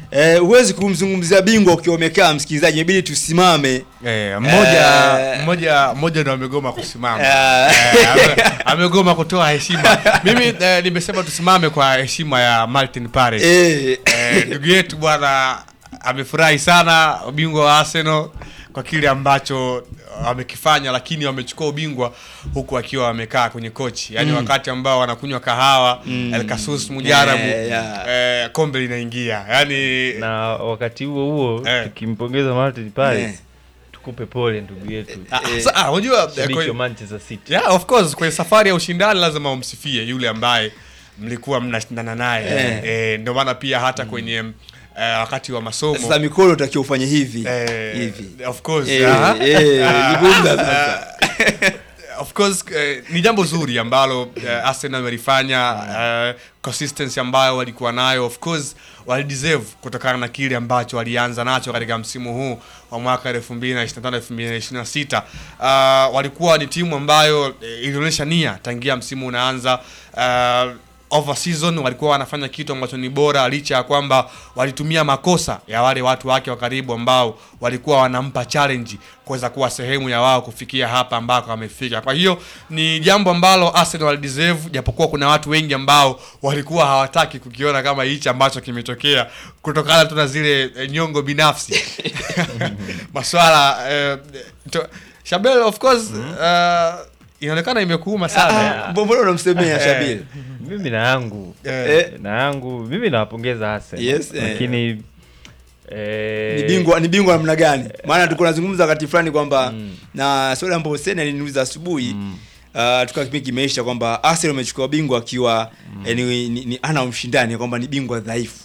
eh, huwezi kumzungumzia bingwa ukiwa umekaa msikilizaji, inabidi tusimame. Eh, mmoja Eh. mmoja mmoja ndo amegoma kusimama Eh. eh, ame- amegoma kutoa heshima. Mimi eh, nimesema tusimame kwa heshima ya Martin Paris. Eh, Eh, ndugu yetu bwana amefurahi sana ubingwa wa Arsenal kwa kile ambacho amekifanya, lakini wamechukua ubingwa huku akiwa wamekaa kwenye kochi, yaani wakati ambao wanakunywa kahawa Mm. El Kasus Mujarabu Eh, yeah. eh, kombe linaingia yaani na wakati huo huo Eh. tukimpongeza Martin Paris Eh. tukupe pole ndugu yetu Ah, sa- ah, unajua eh, shabiki wa kwe- Manchester City yeah, of course kwenye safari ya ushindani lazima umsifie yule ambaye mlikuwa mnashindana naye Eh. eh, ndio maana pia hata kwenye eh, wakati wa masomo sasa mikono utakiwa ufanye hivi eh, hivi. of course Eh, aha. eh, Ah, jibunda sasa. of course eh, ni jambo zuri ambalo eh, Arsenal wamelifanya eh, consistency ambayo walikuwa nayo of course walideserve kutokana na kile ambacho walianza nacho katika msimu huu wa mwaka 2025 2026 uh, walikuwa ni timu ambayo eh, ilionyesha nia tangia msimu unaanza uh, over season walikuwa wanafanya kitu ambacho ni bora licha ya kwamba walitumia makosa ya wale watu wake wa karibu ambao walikuwa wanampa challenge kuweza kuwa sehemu ya wao kufikia hapa ambako wamefika. Kwa hiyo ni jambo ambalo Arsenal walideserve, japokuwa kuna watu wengi ambao walikuwa hawataki kukiona kama hichi ambacho kimetokea kutokana tu na zile eh, nyongo binafsi maswala eh, to, Shabel of course uh, inaonekana imekuuma sana Ah, mbona unamsemea Shabil? mimi na yangu Eh, na yangu mimi nawapongeza Arsenal Yes, eh. lakini eh, ni bingwa ni bingwa namna gani? Maana tulikuwa tunazungumza wakati fulani kwamba na swali ambapo Hussein aliniuliza asubuhi Uh, tukawa kipindi kimeisha kwamba Arsenal amechukua bingwa akiwa eh, ni, ni, ni ana mshindani kwamba ni bingwa dhaifu.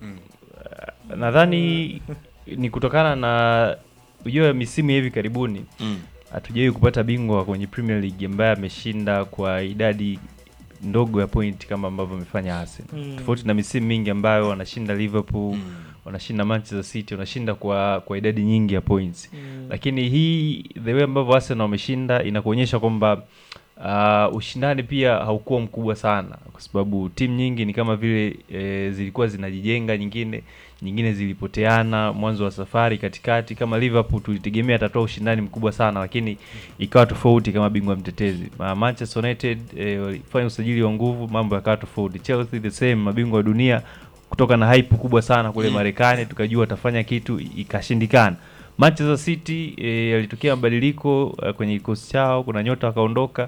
nadhani ni kutokana na ujue misimu ya hivi karibuni Mm. hatujawahi kupata bingwa kwenye Premier League ambaye ameshinda kwa idadi ndogo ya point kama ambavyo amefanya Arsenal. Mm. Tofauti na misimu mingi ambayo wanashinda Liverpool, wanashinda Manchester City, wanashinda kwa kwa idadi nyingi ya points. Mm. Lakini hii the way ambavyo Arsenal wameshinda inakuonyesha kwamba uh, ushindani pia haukuwa mkubwa sana kwa sababu timu nyingi ni kama vile e, zilikuwa zinajijenga, nyingine nyingine zilipoteana mwanzo wa safari, katikati. Kama Liverpool tulitegemea atatoa ushindani mkubwa sana, lakini ikawa tofauti kama bingwa mtetezi. Ma- Manchester United e, walifanya usajili wa nguvu, mambo yakawa tofauti. Chelsea the same, mabingwa wa dunia kutoka na hype kubwa sana kule Mm. Marekani, tukajua watafanya kitu, ikashindikana. Manchester City e, yalitokea mabadiliko e, kwenye kikosi chao, kuna nyota wakaondoka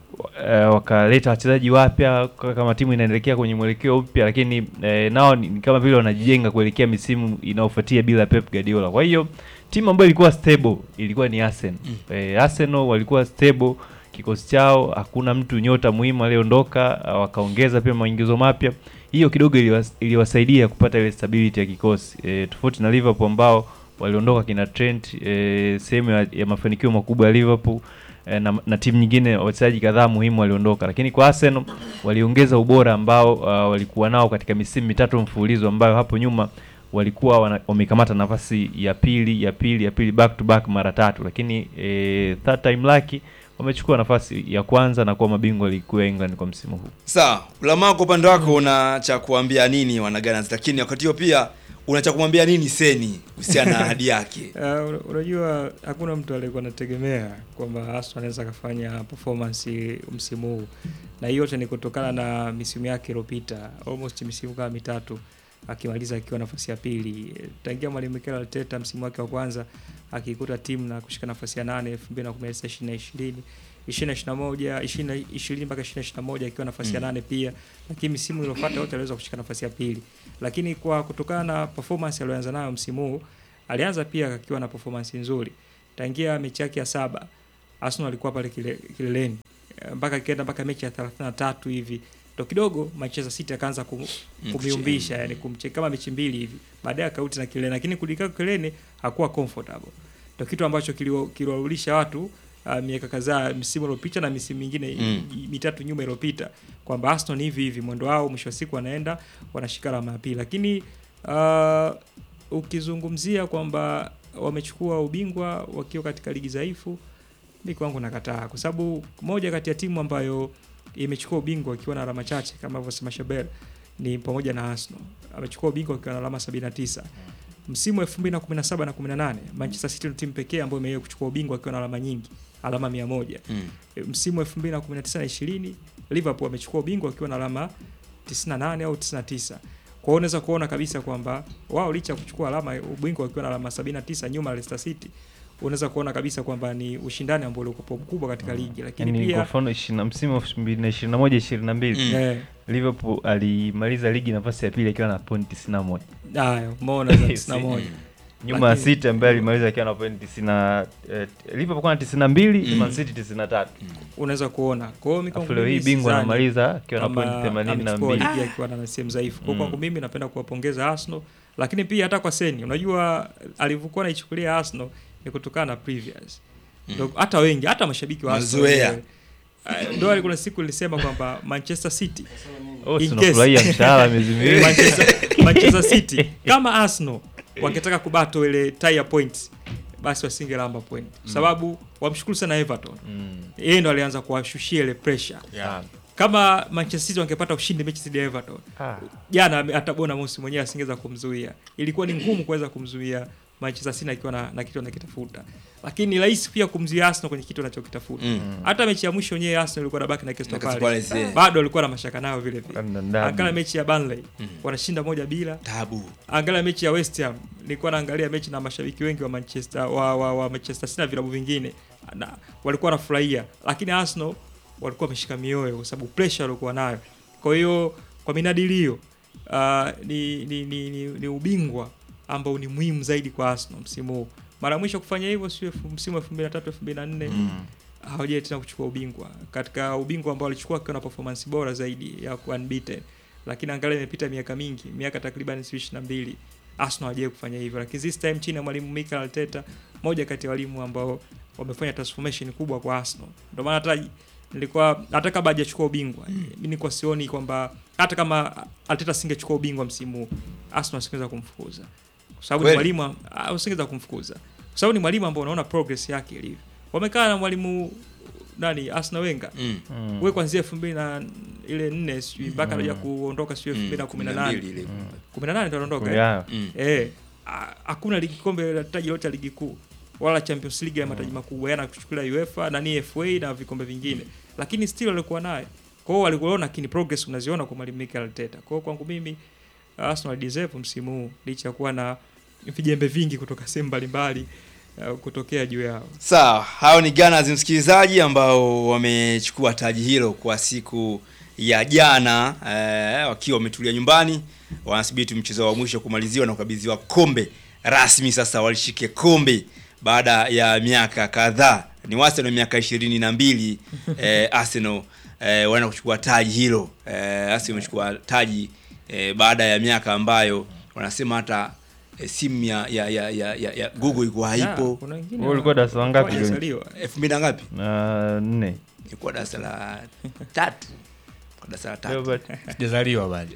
e, wakaleta wachezaji wapya k- kama timu inaelekea kwenye mwelekeo mpya, lakini e, nao ni, ni kama vile wanajijenga kuelekea misimu inayofuatia bila Pep Guardiola. Kwa hiyo timu ambayo ilikuwa stable ilikuwa ni Arsenal. E, Arsenal walikuwa stable kikosi chao, hakuna mtu nyota muhimu aliyeondoka, ah, wakaongeza pia maingizo mapya. Hiyo kidogo iliwas, iliwasaidia kupata ile stability ya kikosi e, tofauti na Liverpool ambao waliondoka kina Trent e, sehemu ya, ya mafanikio makubwa ya Liverpool e, na, na timu nyingine wachezaji kadhaa muhimu waliondoka, lakini kwa Arsenal waliongeza ubora ambao uh, walikuwa nao katika misimu mitatu mfululizo ambayo hapo nyuma walikuwa wana, wamekamata nafasi ya pili ya pili ya pili back to back mara tatu, lakini e, third time lucky wamechukua nafasi ya kwanza na kuwa mabingwa ligi kuu ya England kwa msimu huu. Sawa, Ulamaa kwa upande wako una cha kuambia nini wanaganas, lakini wakati huo pia una cha kumwambia nini Seni kuhusiana na ahadi yake? Uh, una- unajua hakuna mtu aliyekuwa anategemea kwamba Arsenal anaweza akafanya performance msimu huu, na hiyo yote ni kutokana na misimu yake iliyopita, almost misimu kama mitatu akimaliza akiwa nafasi ya pili. Tangia mwalimu Mikel Arteta msimu wake wa kwanza akikuta timu na kushika nafasi ya nane 2019 2020 2021 20 20 mpaka 2021 akiwa nafasi ya Mm. nane pia, lakini misimu iliyofuata yote aliweza kushika nafasi ya pili, lakini kwa kutokana na performance aliyoanza nayo msimu huu alianza pia akiwa na performance nzuri tangia mechi yake ya saba Arsenal alikuwa pale kile, kileleni Eh, mpaka ikaenda mpaka mechi ya 33 hivi ndo kidogo Manchester City akaanza kum, kumiumbisha yani kumcheka kama mechi mbili hivi baadaye akarudi na kileleni lakini kulikaa kileleni hakuwa comfortable ndo kitu ambacho kilio- kiliwarudisha watu uh, miaka kadhaa msimu uliopita na misimu mingine Mm. i- mitatu nyuma iliyopita kwamba Arsenal ni hivi hivi mwendo wao mwisho wa siku wanaenda wanashika alama ya pili lakini uh, ukizungumzia kwamba wamechukua ubingwa wakiwa katika ligi dhaifu, mi kwangu nakataa, kwa sababu moja kati ya timu ambayo imechukua ubingwa ikiwa na alama chache kama alivyosema Shabel ni pamoja na Arsenal. Amechukua ubingwa akiwa na alama 79. Msimu wa 2017 na 18 Manchester City ndio timu pekee ambayo imewahi kuchukua ubingwa akiwa na alama nyingi, alama 100. Mm. E, Msimu wa 2019 na 20 Liverpool amechukua ubingwa akiwa na alama 98 au 99. Kwa hiyo unaweza kuona kabisa kwamba wao licha ya kuchukua alama ubingwa wakiwa na alama 79 nyuma ya Leicester City, unaweza kuona kabisa kwamba ni ushindani ambao ulikuwa mkubwa katika ligi, lakini yani kwa pia mfano ishirina- msimu wa 2021 22 Mm. eh, Liverpool alimaliza ligi nafasi ya pili akiwa na pointi 91 haya umeona za 91 nyuma ya Lakini- City ambaye alimaliza akiwa na pointi 90 eh, Liverpool kwa na 92 Mm. Man City 93 unaweza kuona. Kwa hiyo mimi afu kwangu leo hii mimi bingwa sidhani anamaliza akiwa na kama pointi amechukua 82 ligi akiwa na sehemu dhaifu. Kwa Mm. kwangu mimi napenda kuwapongeza Arsenal, lakini pia hata kwa Seni, unajua alivyokuwa anaichukulia Arsenal ni kutokana na previous. Ndio hata wengi hata mashabiki wa Arsenal Mazoea. wenyewe. Ah, Ndio kuna siku nilisema kwamba Manchester City oh In tunafurahia case- mshahara miezi miwili Manchester, Manchester City kama Arsenal wangetaka kubato ile tie ya points basi wasingelamba point kwa sababu wamshukuru sana Everton Mm. yeye ndo alianza kuwashushia ile pressure Yeah. kama Manchester City wangepata ushindi mechi dhidi ya Everton Ah. jana ame- hata Bournemouth mwenyewe asingeweza kumzuia. Ilikuwa ni ngumu kuweza kumzuia Manchester City akiwa na, na kitu anakitafuta, lakini ni rahisi pia kumzuia Arsenal kwenye kitu anachokitafuta. Mm. Hata mechi ya mwisho yenyewe Arsenal ilikuwa nabaki na Crystal Na Crystal Palace, Palace, yeah. bado alikuwa na mashaka nayo vile vile. Kanda ndabi. Angalia mechi ya Burnley Mm. wanashinda moja bila. Tabu. Angalia mechi ya West Ham, nilikuwa naangalia mechi na mashabiki wengi wa Manchester wa, wa, wa Manchester City na vilabu vingine na walikuwa wanafurahia, lakini Arsenal walikuwa wameshika mioyo kwa sababu pressure walikuwa nayo. Kwa hiyo kwa minadili hiyo uh, ni, ni, ni, ni, ni ubingwa ambao ni muhimu zaidi kwa Arsenal msimu huu. Mara ya mwisho kufanya hivyo sio elfu- msimu wa 2003 2004 Mm. hawajai tena kuchukua ubingwa katika ubingwa ambao walichukua akiwa na performance bora zaidi ya kuwa unbeaten, lakini angalia imepita miaka mingi, miaka takriban si ishirini na mbili Arsenal hawajai kufanya hivyo, lakini this time chini ya mwalimu Mikel Arteta, moja kati ya walimu ambao wamefanya transformation kubwa kwa Arsenal. Ndio maana hata nilikuwa hata kabla hajachukua ubingwa mimi nilikuwa sioni kwamba hata kama Arteta singechukua ubingwa msimu huu Arsenal asingeweza kumfukuza kwa sababu ni Kweli? mwalimu ah, usingeweza kumfukuza kwa sababu ni mwalimu ambao unaona progress yake ilivyo. Wamekaa na mwalimu nani Arsenal Wenger Mm. Mm. wewe kuanzia 2000 na ile nne sijui mpaka anaja kuondoka sijui Mm. 2018 Kumi na mbili ile. 18 ndio anaondoka eh? Yeah. Mm. Eh, a- hakuna ligi kombe la taji lote la ligi kuu wala Champions League ya mataji makubwa yana kuchukulia UEFA na ni FA na vikombe vingine, lakini still walikuwa naye. Kwa hiyo walikuwa lakini progress unaziona kwa mwalimu Mikel Arteta. Kwa hiyo kwangu mimi Arsenal deserve msimu huu licha ya kuwa na vijembe vingi kutoka sehemu mbalimbali uh, kutokea juu yao. Sawa, hao ni Gunners msikilizaji, ambao wamechukua taji hilo kwa siku ya jana eh, wakiwa wametulia nyumbani, wanasubiri tu mchezo wa mwisho kumaliziwa na kukabidhiwa kombe rasmi. Sasa walishike kombe baada ya miaka kadhaa, ni Arsenal miaka ishirini na mbili eh, Arsenal eh, wanaenda kuchukua taji hilo eh, Arsenal imechukua taji eh, baada ya miaka ambayo wanasema hata eh, simu ya, ya, ya, ya, ya, ya Google ilikuwa Ya, haipo kuna wengine Wewe ulikuwa darasa la ngapi, hawajazaliwa. elfu mbili na ngapi? na nne Ilikuwa darasa la tatu, Kwa darasa la tatu. Robert. Sijazaliwa bado.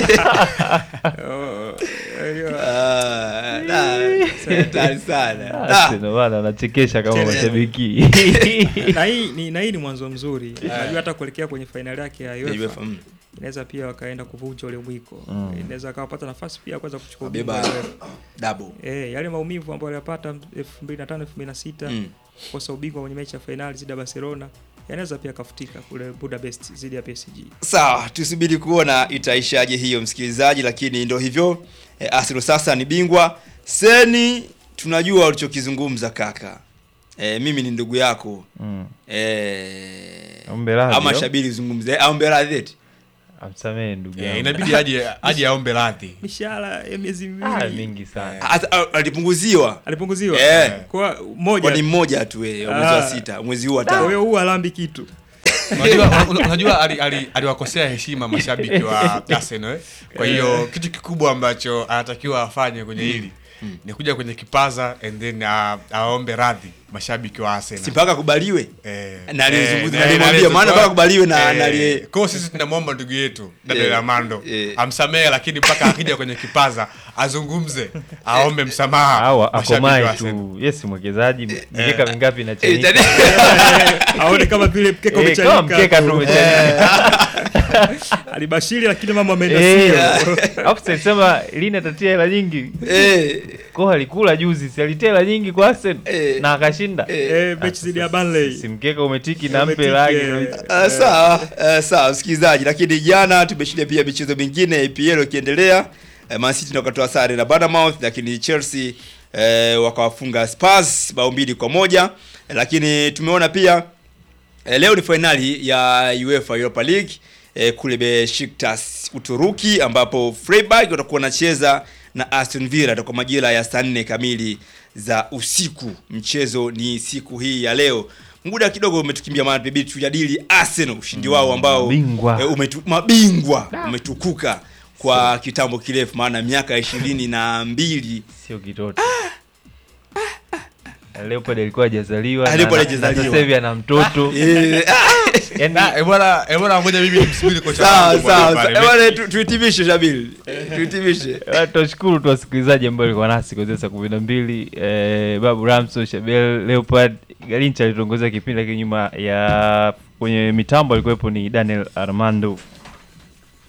Oh, eh, Ah, da, hatari sana. Ah, Da. tena bana anachekesha kama Tena. mashabiki na hii ni, na hii ni mwanzo mzuri. Najua hata kuelekea kwenye fainali yake ya Ya UEFA UEFA, mm. inaweza pia wakaenda kuvunja ule mwiko Mm. inaweza akawapata nafasi pia ya kuweza kuchukua Wabeba ubingwa wa UEFA. double. Eh, yale maumivu ambayo aliyapata 2005 2006 Mm. kukosa ubingwa kwenye mechi ya fainali dhidi ya Barcelona yanaweza pia kafutika kule Budapest dhidi ya PSG. Sawa, tusubiri kuona itaishaje hiyo msikilizaji, lakini ndo hivyo e, Arsenal sasa ni bingwa. Seni, tunajua ulichokizungumza kaka. E, mimi ni ndugu yako Mm. e, Ombe radhi, ama yo. Shabiri zungumze au radhi eti amsamehe ndugu Yeah, yangu inabidi aje aje aombe radhi. Mishahara ya miezi ah, miwili mingi sana Hata- a- alipunguziwa alipunguziwa Eh. kwa moja. kwa ni mmoja tu eh, mwezi wa Ah. sita, mwezi huu wa Kwa tano. hiyo huu alambi kitu. Unajua una- unajua ali- ali- aliwakosea heshima mashabiki wa Arsenal. eh. Kwa hiyo kitu kikubwa ambacho anatakiwa afanye kwenye hili ni kuja kwenye kipaza and then uh, aombe radhi mashabiki wa Arsenal. si mpaka kubaliwe Eh, Na alizungumza- eh, na alimwambia, alizungumza- maana mpaka kubaliwe na- eh, na aliye- kwa hiyo sisi tunamwomba ndugu yetu dada Eh, Amando eh. amsamehe, lakini mpaka akija kwenye kipaza azungumze, aombe msamaha au mashabiki wa akomae Arsenal. tu yes mwekezaji mikeka mingapi Eh, inachanika tani- aone kama vile mkeka Eh, kama mkeka tu umechanika umechanika alibashiri lakini mambo ameenda Eh, sio alafu salisema lini atatia hela nyingi eh, ko alikula juzi si alitia hela nyingi kwa Arsenal Eh. na akashinda eh mechi dhidi ya Burnley si mkeka umetiki na mpe Umetiki, rangi eh. Ah, sawa ah, sawa msikilizaji lakini jana tumeshuhudia pia michezo mingine ya EPL ikiendelea eh, Man City ndio wakatoa sare na Bournemouth lakini Chelsea eh, wakawafunga Spurs bao mbili kwa moja eh, lakini tumeona pia eh, leo ni fainali ya UEFA Europa League eh, kule Besiktas Uturuki ambapo Freiburg watakuwa wanacheza na Aston Villa toka majira ya saa nne kamili za usiku. Mchezo ni siku hii ya leo. Muda kidogo umetukimbia, maana tubidi tujadili Arsenal ushindi wao ambao Mabingwa. eh, umetu, mabingwa umetukuka kwa kitambo kirefu, maana miaka ishirini na mbili sio kitoto Leopard alikuwa hajazaliwa Ah, na- Leopard na- hajazaliwa. na sasa hivi ana mtoto Eh, yani Na, eh, bwana eh, bwana ngoja mimi nimsubiri kocha sawa wangu sawa bwana, sawa. pale. Eh, bwana, tu- tuhitimishe Shabili, tuhitimishe tunashukuru tu wasikilizaji ambao walikuwa nasi kuanzia saa kumi na mbili eh, babu ramso shabel leopard galincha alitongoza kipindi lakini nyuma ya kwenye mitambo alikuwepo ni daniel armando